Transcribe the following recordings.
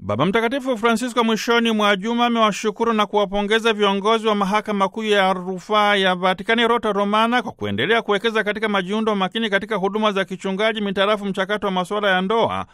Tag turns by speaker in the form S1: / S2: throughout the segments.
S1: Baba Mtakatifu Francisco mwishoni mwa juma amewashukuru na kuwapongeza viongozi wa mahakama kuu ya rufaa ya Vatikani Rota Romana kwa kuendelea kuwekeza katika majiundo makini katika huduma za kichungaji mitarafu mchakato wa masuala ya ndoa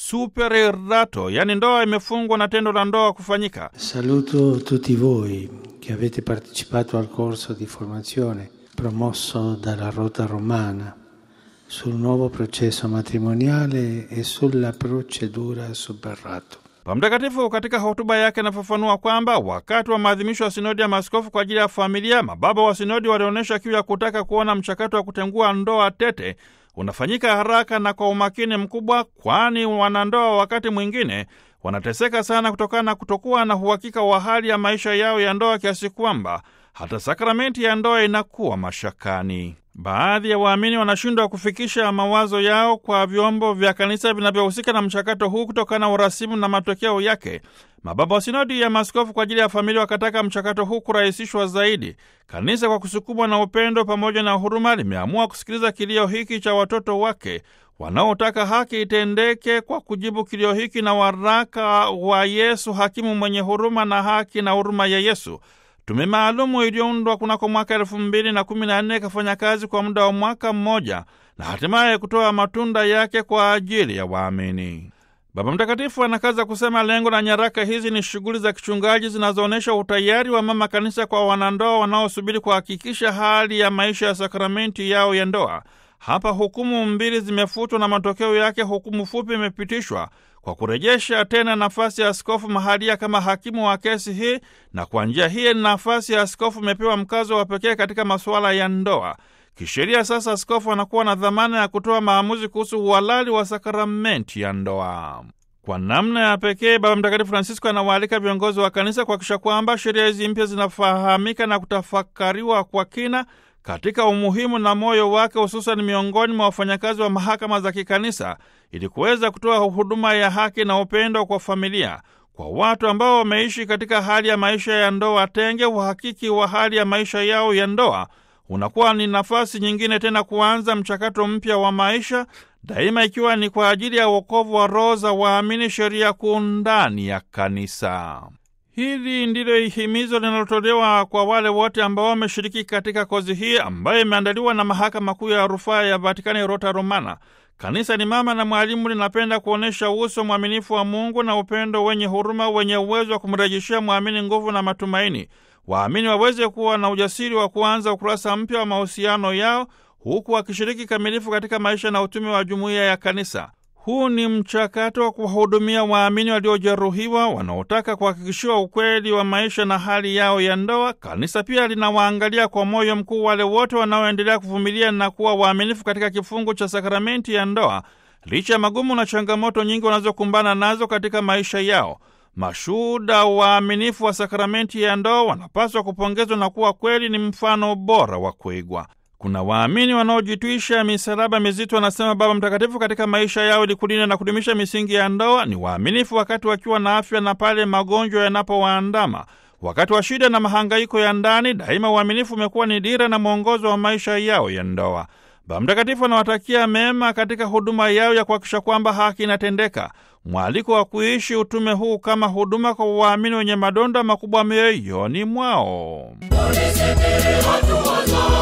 S1: supererato, yaani ndoa imefungwa na tendo la ndoa kufanyika.
S2: Saluto tutti voi che avete partecipato al corso di formazione promosso dalla Rota Romana sul nuovo processo matrimoniale e sulla procedura superrato.
S1: Baba Mtakatifu katika hotuba yake anafafanua kwamba wakati wa maadhimisho ya sinodi ya maaskofu kwa ajili ya familia, mababa wa sinodi walionyesha kiu ya kutaka kuona mchakato wa kutengua ndoa tete unafanyika haraka na kwa umakini mkubwa, kwani wanandoa wakati mwingine wanateseka sana kutokana na kutokuwa na uhakika wa hali ya maisha yao ya ndoa kiasi kwamba hata sakramenti ya ndoa inakuwa mashakani. Baadhi ya waamini wanashindwa kufikisha mawazo yao kwa vyombo vya kanisa vinavyohusika na mchakato huu kutokana na urasimu na matokeo yake. Mababa wa sinodi ya maaskofu kwa ajili ya familia wakataka mchakato huu kurahisishwa zaidi. Kanisa kwa kusukumwa na upendo pamoja na huruma limeamua kusikiliza kilio hiki cha watoto wake wanaotaka haki itendeke kwa kujibu kilio hiki na waraka wa Yesu, hakimu mwenye huruma na haki na huruma ya Yesu. Tume maalumu iliyoundwa kunako mwaka elfu mbili na kumi na nne ikafanya kazi kwa muda wa mwaka mmoja na hatimaye kutoa matunda yake kwa ajili ya waamini. Baba Mtakatifu anakaza kusema lengo la nyaraka hizi ni shughuli za kichungaji zinazoonyesha utayari wa mama kanisa kwa wanandoa wanaosubiri kuhakikisha hali ya maisha ya sakramenti yao ya ndoa. Hapa hukumu mbili zimefutwa na matokeo yake hukumu fupi imepitishwa kwa kurejesha tena nafasi ya askofu mahalia kama hakimu wa kesi hii, na kwa njia hii nafasi ya askofu imepewa mkazo wa pekee katika masuala ya ndoa. Kisheria sasa askofu anakuwa na dhamana ya kutoa maamuzi kuhusu uhalali wa sakramenti ya ndoa. Kwa namna ya pekee, Baba Mtakatifu Francisco anawaalika viongozi wa kanisa kuhakikisha kwamba sheria hizi mpya zinafahamika na kutafakariwa kwa kina katika umuhimu na moyo wake, hususan miongoni mwa wafanyakazi wa mahakama za kikanisa, ili kuweza kutoa huduma ya haki na upendo kwa familia, kwa watu ambao wameishi katika hali ya maisha ya ndoa tenge. Uhakiki wa hali ya maisha yao ya ndoa unakuwa ni nafasi nyingine tena kuanza mchakato mpya wa maisha, daima ikiwa ni kwa ajili ya wokovu wa roho za waamini, sheria kuu ndani ya kanisa. Hili ndilo himizo linalotolewa kwa wale wote ambao wameshiriki katika kozi hii ambayo imeandaliwa na mahakama kuu ya rufaa ya Vatikani, Rota Romana. Kanisa ni mama na mwalimu, linapenda kuonyesha uso mwaminifu wa Mungu na upendo wenye huruma, wenye uwezo wa kumrejeshea mwamini nguvu na matumaini. Waamini waweze kuwa na ujasiri wa kuanza ukurasa mpya wa mahusiano yao, huku wakishiriki kamilifu katika maisha na utume wa jumuiya ya kanisa. Huu ni mchakato wa kuwahudumia waamini waliojeruhiwa wanaotaka kuhakikishiwa ukweli wa maisha na hali yao ya ndoa. Kanisa pia linawaangalia kwa moyo mkuu wale wote wanaoendelea kuvumilia na kuwa waaminifu katika kifungu cha sakramenti ya ndoa, licha ya magumu na changamoto nyingi wanazokumbana nazo katika maisha yao. Mashuhuda waaminifu wa sakramenti ya ndoa wanapaswa kupongezwa na kuwa kweli ni mfano bora wa kuigwa. Kuna waamini wanaojitwisha misalaba mizito, anasema Baba Mtakatifu, katika maisha yao ili kulinda na kudumisha misingi ya ndoa. Ni waaminifu wakati wakiwa na afya na pale magonjwa yanapowaandama. Wakati wa shida na mahangaiko ya ndani, daima uaminifu umekuwa ni dira na mwongozo wa maisha yao ya ndoa. Baba Mtakatifu anawatakia mema katika huduma yao ya kuhakikisha kwamba haki inatendeka. Mwaliko wa kuishi utume huu kama huduma kwa waamini wenye madonda makubwa mioyoni mwao.
S3: Unisikiri hatua zangu